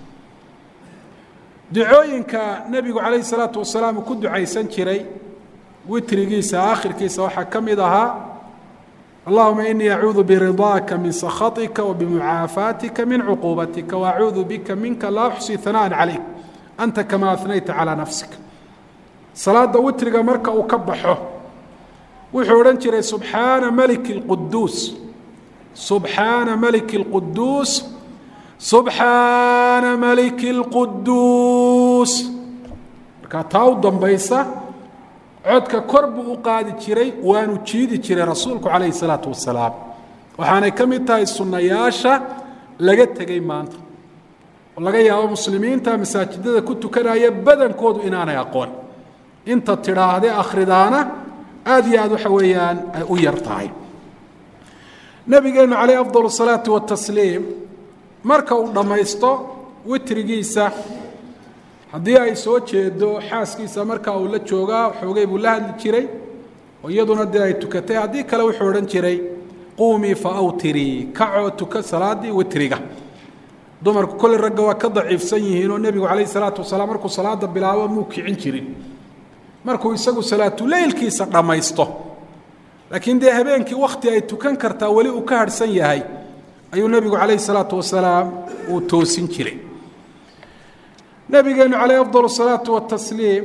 ducooyinka nebigu calayhi salaatu wasalaam uu ku ducaysan jiray witrigiisa aakhirkiisa waxaa ka mid ahaa allahuma inii acuudu biridaaka min sakhaطika wabimucaafaatika min cuquubatika waacuudu bika minka laa uxsi hanaan calayk anta kamaa anayta calaa nafsik salaada witriga marka uu ka baxo wuxuu odhan jiray subxaana maliki اlquduus subxaana maliki اlquduus subxaana maliki اlquduus markaa taa u dambaysa codka kor buu u qaadi jiray waanu jiidi jiray rasuulku calayhi salaatu wasalaam waxaanay ka mid tahay sunnayaasha laga tegey maanta oo laga yaabo muslimiinta masaajidada ku tukanaya badankoodu inaanay aqoon inta tidhaahde akhridaana aada iyo aad waxa weeyaan ay u yar tahay nabigeenu calayh afdal الsalaati watasliim marka uu dhammaysto witrigiisa haddii ay soo jeedo xaaskiisa marka uu la joogaa xoogay buu la hadli jiray oo iyaduna dee ay tukatay haddii kale wuxuu odhan jiray quumii fa awtirii kacoo tuka salaadii witriga dumarku kolley ragga waa ka daciifsan yihiin oo nebigu calayh salaatu wasalaam markuu salaada bilaabo muu kicin jirin markuu isagu salaatuleylkiisa dhammaysto laakiin dee habeenkii wakhti ay tukan kartaa weli uu ka harhsan yahay ayuu nebigu calayhi salaatu wasalaam uu toosin jiray nabigeenu calayh afdal الsalaatu watasliim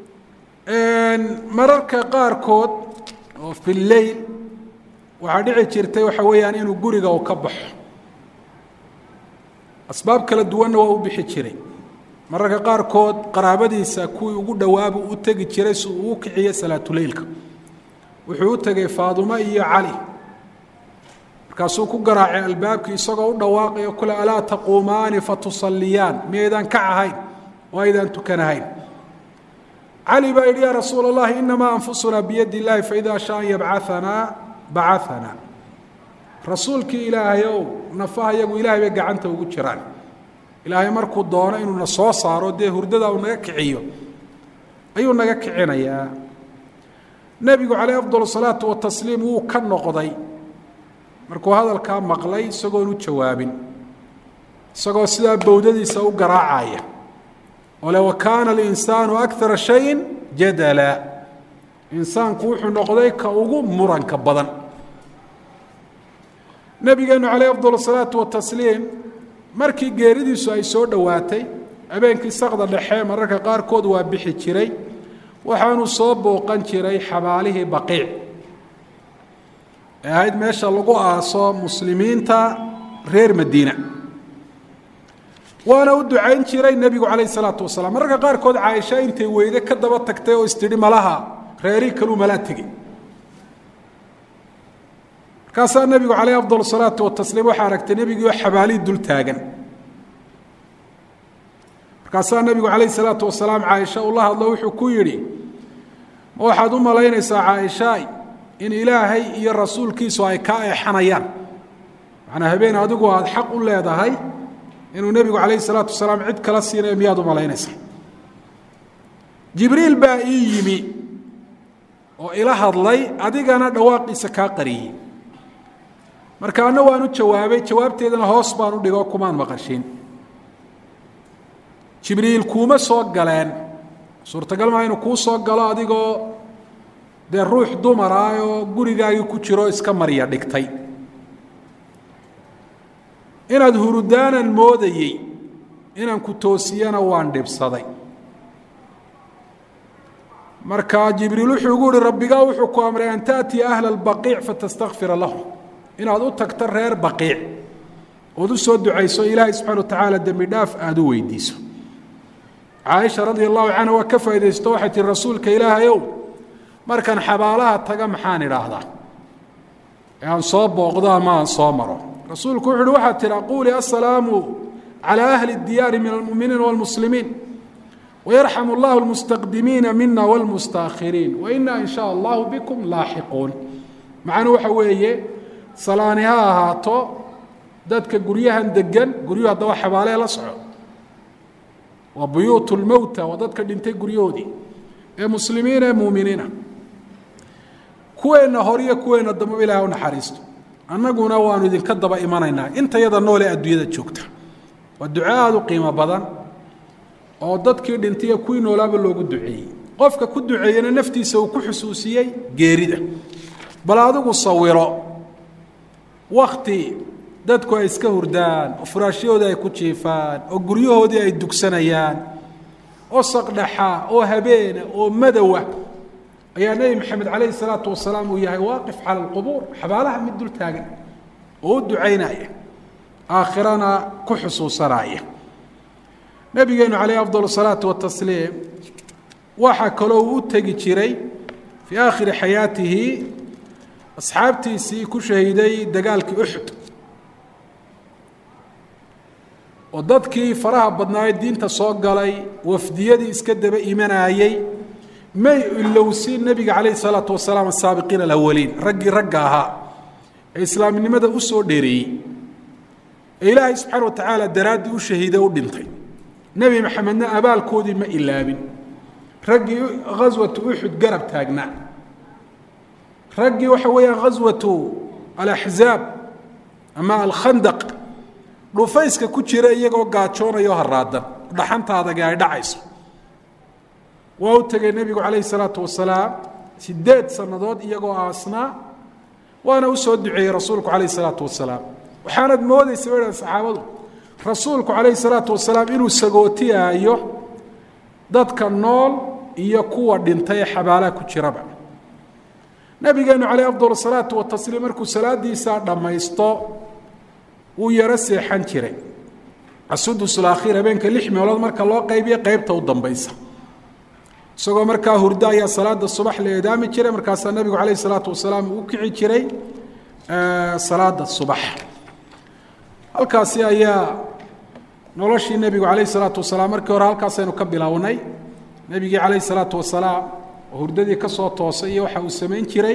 mararka qaarkood oo fi leyl waxaa dhici jirtay waxa weeyaan inuu guriga u ka baxo asbaab kala duwanna waa u bixi jiray mararka qaarkood qaraabadiisa kuwii ugu dhowaabuu u tegi jiray si uu u kiciyo salaatuleylka wuxuu u tegay faadumo iyo cali markaasuu ku garaacay albaabkii isagoo u dhawaaqayo kule alaa taquumaani fatusalliyaan miyaydaan kac ahayn oo aydaan tukanahayn cali baa yidhi yaa rasuula اllahi inamaa anfusunaa biyadi اllahi faida shaa an yabcaanaa bacaanaa rasuulkii ilaahay ow nafaha yagu ilaahay bay gacanta ugu jiraan ilaahay markuu doono inuu na soo saaro dee hurdada uu naga kiciyo ayuu naga kicinayaa nebigu calayh afdal salaatu watasliim wuu ka noqday markuu hadalkaa maqlay isagoon u jawaabin isagoo sidaa bowdadiisa u garaacaya oo le wa kaana alinsaanu akara shayin jadala insaanku wuxuu noqday ka ugu muranka badan nabigeenu calayh afdal salaatu watasliim markii geeridiisu ay soo dhowaatay habeenkii sakda dhexe mararka qaarkood waa bixi jiray waxaanu soo booqan jiray xabaalihii baqiic ee ahayd meesha lagu aaso muslimiinta reer madiina waana u ducayn jiray nebigu calayh isalaatu wasalaam mararka qaarkood caaisha intay weyde ka daba tagtay oo istidhi malaha reerii kaluu malaa tegey markaasaa nebigu calayh afdal salaatu watasliim waxaa aragtay nebigiioo xabaalihii dul taagan markaasaa nebigu calayh salaatu wasalaam caaisha ula hadlo wuxuu ku yidhi ma waxaad u malaynaysaa caaishaay in ilaahay iyo rasuulkiisu ay kaa eexanayaan macnaa habeen adigu aada xaq u leedahay inuu nebigu calayh salaatu wasalaam cid kala siinayo miyaad u malaynaysaa jibriil baa ii yimi oo ila hadlay adigana dhawaaqiisa kaa qariyey marka anna waan u jawaabay jawaabteedana hoos baan u dhigoo kumaan maqashin jibriil kuuma soo galeen suurtagal maa inuu kuu soo galo adigoo dee ruux dumar ah oo gurigaagii ku jiro iska marya dhigtay inaad hurudaanan moodayey inaan ku toosiyana waan dhibsaday marka jibriil wuxuu ugu uhi rabbigaa wuxuu ku amray an taأtiya ahla اbaqiic fatastakfira lahum inaad u tagto reer baqiic ood u soo ducayso ilaahay subxana wa tacaala dembi dhaaf aada u weydiiso caaisha radia allahu canha waa ka faaidaysto waxay tihi rasuulka ilaahayow markaan xabaalaha taga maxaan idhaahdaa ee aan soo booqdo ama aan soo maro rasuulku wuxu uhi waxaad tihi aquulii assalaamu calى ahli اdiyaari min almuminiina wاlmuslimiin wayarxam اllahu اlmustaqdimiina mina wاlmustaahiriin waina in sha allahu bikum laaxiquun macnuu waxa weeye salaani ha ahaato dadka guryahan degan guryuhu haddaba xabaalee la soco waa buyuut lmowta waa dadka dhintay guryahoodii ee muslimiina ee muuminiina kuweenna horiyo kuweenna dambaba ilaah u naxariisto annaguna waanu idinka daba imanaynaa intayada noole adduunyada joogta waa duco aada u qiimo badan oo dadkii dhintay kuwii noolaaba loogu duceeyey qofka ku duceeyena naftiisa uu ku xusuusiyey geerida bal adigu sawiro wakti dadku ay iska hurdaan oo furaashyahoodii ay ku jiifaan oo guryahoodii ay dugsanayaan oo saqdhaxa oo habeena oo madowa ayaa nebi maxamed calayhi salaatu wasalaam uu yahay waaqif cala alqubuur xabaalaha mid dul taagan oo u ducaynaya aakhirana ku xusuusanaya nabigeenu calayh afdal salaatu watasliim waxaa kaloo uu u tegi jiray fii aakhiri xayaatihi asxaabtiisii ku shahiiday dagaalkii uxud oo dadkii faraha badnaaye diinta soo galay wafdiyadii iska daba imanayey may ilowsin nebiga calayhi salaatu wasalaam asaabiqiina alawaliin raggii ragga ahaa ee islaamnimada u soo dheereeyey ee ilaahay subxaana wa tacaala daraaddii u shahiiday u dhintay nebi maxamedna abaalkoodii ma ilaabin raggii ghaswatu uxud garab taagnaa raggii waxa weeyaan ghaswatu alaxzaab ama alkhandaq dhufayska ku jira iyagoo gaajoonayo haraadan dhaxanta adage ay dhacayso waa u tegay nebigu calayhi salaatu wasalaam sideed sannadood iyagoo aasnaa waana u soo duceeyey rasuulku calayhi salaatu wasalaam waxaanad moodaysa ba dhahan saxaabadu rasuulku calayhi salaatu wasalaam inuu sagootiyaayo dadka nool iyo kuwa dhintay ee xabaalaha ku jiraba nabigeenu calayh afdal salaatu watasliim markuu salaadiisaa dhammaysto wuu yaro seexan jiray asudusulakhiir habeenka lix meelood marka loo qaybiyo qeybta u dambaysa isagoo markaa hurdo ayaa salaada subax la eedaami jiray markaasaa nabigu calayh salaatu wasalaam uu kici jiray salaada subax halkaasi ayaa noloshii nebigu calayh salaatu wasalaam markii hore halkaasaynu ka bilownay nebigii calayh salaatu wasalaam oo hurdadii ka soo toosay iyo waxa uu samayn jiray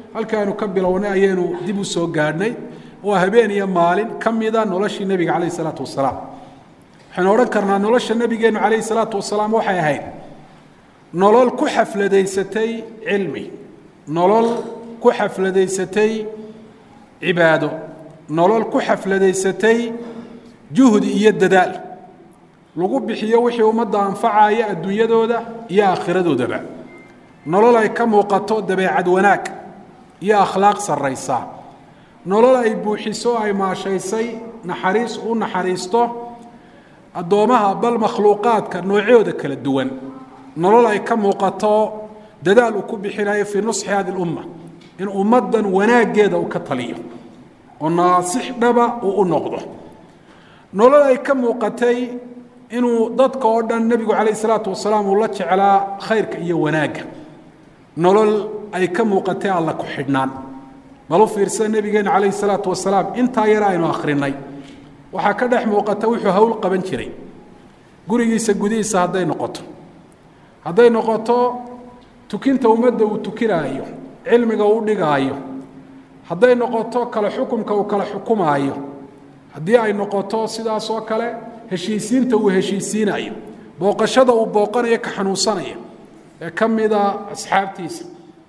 halkii aynu ka bilownay ayaynu dib u soo gaadhnay waa habeen iyo maalin ka mida noloshii nebiga calayh isalaatu wasalaam waxaynu odhan karnaa nolosha nebigeennu calayhi salaatu wasalaam waxay ahayd nolol ku xafladaysatay cilmi nolol ku xafladaysatay cibaado nolol ku xafladaysatay juhdi iyo dadaal lagu bixiyo wixii ummadda anfacaya adduunyadooda iyo aakhiradoodaba nolol ay ka muuqato dabeecad wanaag iyo akhlaaq sarraysa nolol ay buuxiso ay maashaysay naxariis u naxariisto addoomaha bal makhluuqaadka noocyooda kala duwan nolol ay ka muuqato dadaal uu ku bixinayo fii nusxi hadi lumma in ummaddan wanaaggeeda uu ka taliyo oo naasix dhaba uu u noqdo nolol ay ka muuqatay inuu dadka oo dhan nebigu calayh isalaatu wasalaam uu la jeclaa khayrka iyo wanaagga nolol ay ka muuqatay alla ku xidhnaan bal u fiirsada nebigeena calayhi salaatu wasalaam intaa yar aynu akhrinay waxaa ka dhex muuqata wuxuu hawl qaban jiray gurigiisa gudihiisa hadday noqoto hadday noqoto tukinta ummadda uu tukinaayo cilmiga uu dhigaayo hadday noqoto kale xukumka uu kala xukumaayo haddii ay noqoto sidaas oo kale heshiisiinta uu heshiisiinayo booqashada uu booqanayo ka xanuunsanaya ee ka mida asxaabtiisa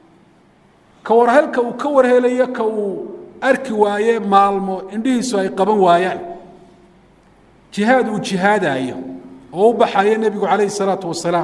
ka warhelka uu ka warhelayo ka uu arki waaye maalmo indhihiisu ay qaban waayaan jihaad uu jihaadaayo oo u baxayo nebigu calayhi salaatu wasalaam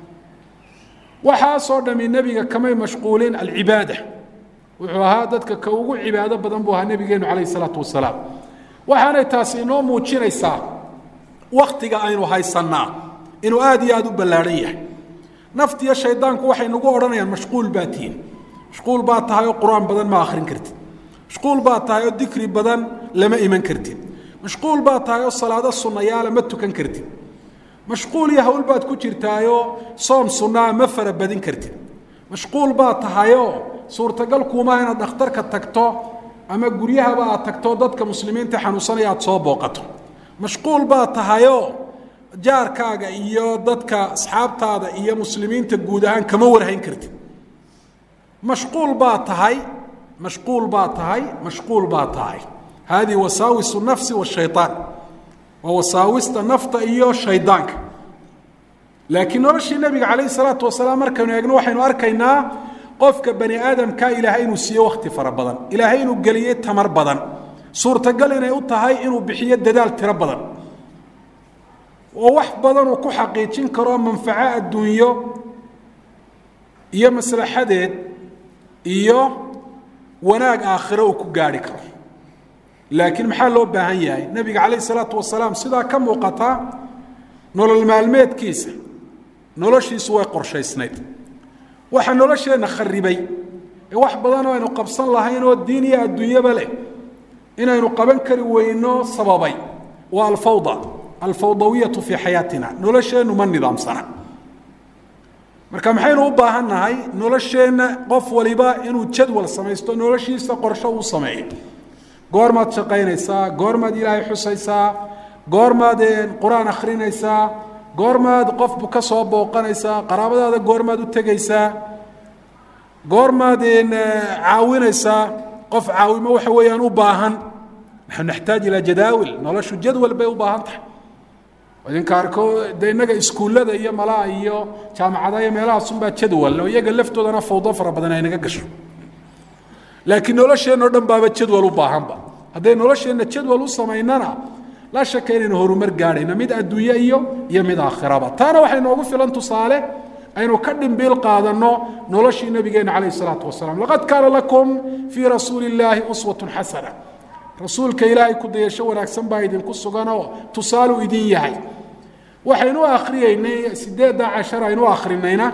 waxaasoo dhami nebiga kamay mashquulin alcibaada wuxuu ahaa dadka ka ugu cibaado badan buu ahaa nebigeenu calayhi salaatu wasalaam waxaanay taasi inoo muujinaysaa waktiga aynu haysannaa inuu aad iyo aada u ballaadhan yahay naftiyo shaydaanku waxay nagu odhanayaan mashquul baa tihin mashquul baa tahay oo qur-aan badan ma akhrin kartid mashquul baa tahay oo dikri badan lama iman kartid mashquul baa tahay oo salaado sunnayaala ma tukan kartid mashquul iyo hawl baad ku jirtaayoo soom sunnaa ma fara badin kartid mashquul baa tahayoo suurtagal kuumaa inaad dhakhtarka tagto ama guryahaba aad tagto dadka muslimiinta xanuunsanaya aad soo booqato mashquul baa tahayoo jaarkaaga iyo dadka asxaabtaada iyo muslimiinta guud ahaan kama warhayn kartid mashquul baa tahay mashquul baa tahay mashquul baa tahay hadihi wasaawisu nafsi washayaan waa wasaawista nafta iyo shaydaanka laakiin noloshii nebiga calayhi salaatu wasalaam markaynu eegno waxaynu arkaynaa qofka bani aadamka ilaahay inuu siiye wakhti fara badan ilaahay inuu geliyey tamar badan suurtagal inay u tahay inuu bixiyo dadaal tiro badan oo wax badan uu ku xaqiijin karo manfaco adduunyo iyo maslaxadeed iyo wanaag aakhiro uu ku gaarhi karo laakiin maxaa loo baahan yahay nebiga calayh isalaatu wasalaam sidaa ka muuqata nolol maalmeedkiisa noloshiisu way qorshaysnayd waxaa nolosheenna kharibay ee wax badan oo aynu qabsan lahayn oo diin iyo adduunyaba leh inaynu qaban kari weyno sababay waa alfawda alfawdawiyatu fii xayaatina nolosheennu ma nidaamsana marka maxaynu u baahan nahay nolosheenna qof waliba inuu jadwal samaysto noloshiisa qorsho uu sameeyo goormaad shaqaynaysaa goormaad ilaahay xusaysaa goormaad qur-aan akhrinaysaa goormaad qofbu ka soo booqanaysaa qaraabadaada goormaad u tegaysaa goormaad caawinaysaa qof caawimo waxa weeyaan u baahan naxnu naxtaaj ilaa jadaawil noloshu jadwal bay u baahan tahay idinka arko de innaga iskuullada iyo malaa iyo jaamacadaha iyo meelahaasunbaa jadwal oo iyaga laftoodana fawdo fara badan ay naga gasho laakiin nolosheenna o dhan baaba jadwal u baahanba hadday nolosheenna jadwal u samaynana la shaka inaynu horumar gaadhayna mid adduunye iyo iyo mid aakhiraba taana waxay noogu filan tusaale aynu ka dhimbiil qaadanno noloshii nabigeena calayh isalaatu wasalaam laqad kaana lakum fii rasuuli illaahi uswatun xasana rasuulka ilaahay ku dayasho wanaagsan baa idinku suganoo tusaaluu idin yahay waxaynu akhriyeynay sideedda cashar aynu akhrinayna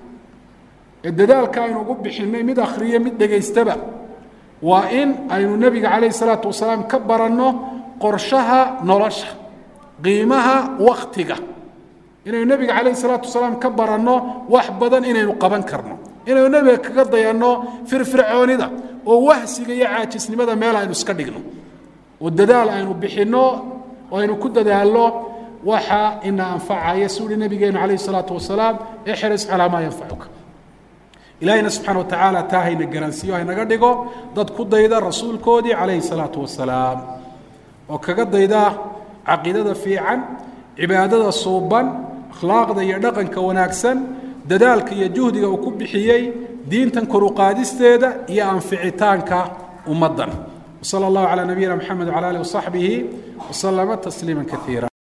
ee dadaalka aynu ugu bixinay mid akhriye mid dhegaystaba waa in aynu nebiga calayh salaatu wasalaam ka baranno qorshaha nolosha qiimaha waktiga inaynu nebiga calayh salaatu wasalaam ka baranno wax badan inaynu qaban karno inaynu nebiga kaga dayanno firfircoonida oo wahsiga iyo caajisnimada meel aynu iska dhigno oo dadaal aynu bixinno oo aynu ku dadaalno waxa ina anfacaya si uhi nabigeenu calayh salaatu wasalaam ixris calaa maa yanfacuka ilaahayna subxaana wa tacaala taa hayna garansiiyo haynaga dhigo dad ku dayda rasuulkoodii calayhi salaatu wasalaam oo kaga dayda caqiidada fiican cibaadada suuban akhlaaqda iyo dhaqanka wanaagsan dadaalka iyo juhdiga uu ku bixiyey diintan koruqaadisteeda iyo anficitaanka ummaddan wsala allahu calaa nabiyina mxamed wcala alih wasaxbihi waslama tasliima kaiira